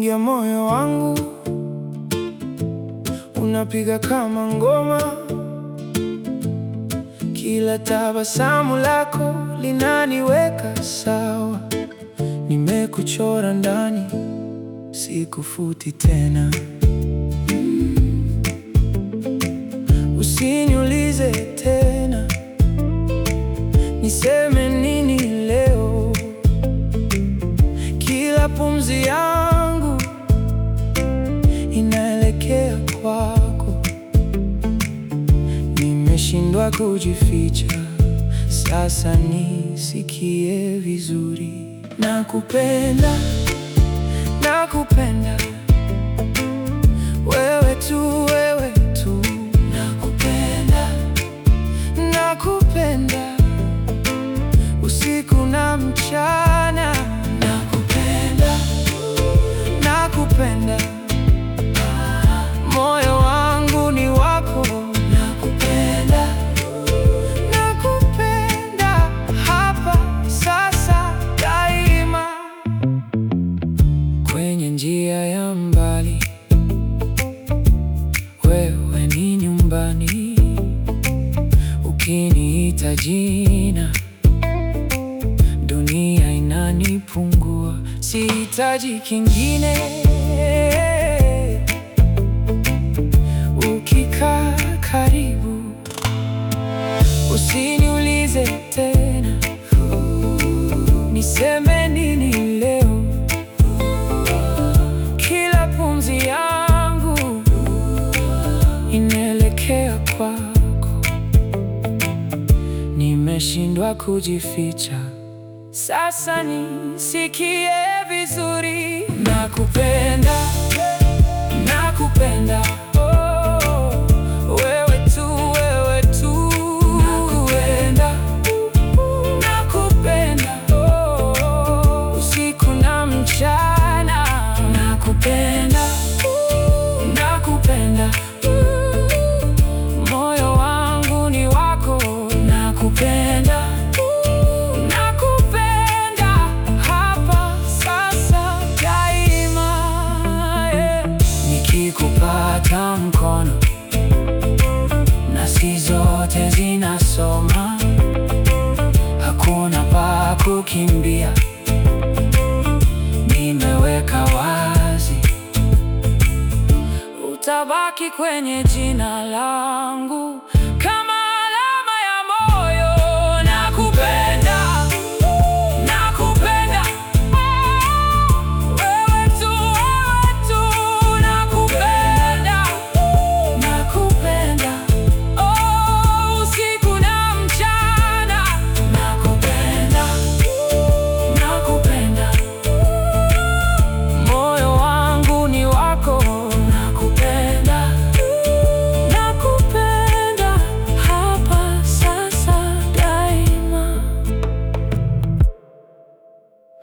ukiingia moyo wangu unapiga kama ngoma, kila tabasamu lako linaniweka sawa. Nimekuchora ndani, sikufuti tena. Usiniulize tena niseme nini leo. Kila pumzi yangu inaelekea kwako. Nimeshindwa kujificha, sasa nisikie vizuri. Nakupenda, nakupenda wewe tu, wewe tu. Nakupenda, nakupenda usiku na mchana. Nakupenda, nakupenda moyo wangu ni wako. Nakupenda, nakupenda hapa sasa daima. Kwenye njia ya mbali, wewe ni nyumbani. Ukiniita jina, dunia inanipungua. Sihitaji kingine. Ukikaa karibu, usiniulize tena niseme nini leo. Kila pumzi yangu inaelekea kwako. Nimeshindwa kujificha, sasa nisikie vizuri. Nakupenda, nakupenda oh, wewe tu, wewe tu. Nakupenda, nakupenda oh, usiku na mchana. Nakupenda, nakupenda moyo wangu ni wako. Nakupenda, nakupenda hapa sasa daima, yeah. Nikikupata mkono nasi zote zinasoma, hakuna pa kukimbia, nimeweka wazi, utabaki kwenye jina langu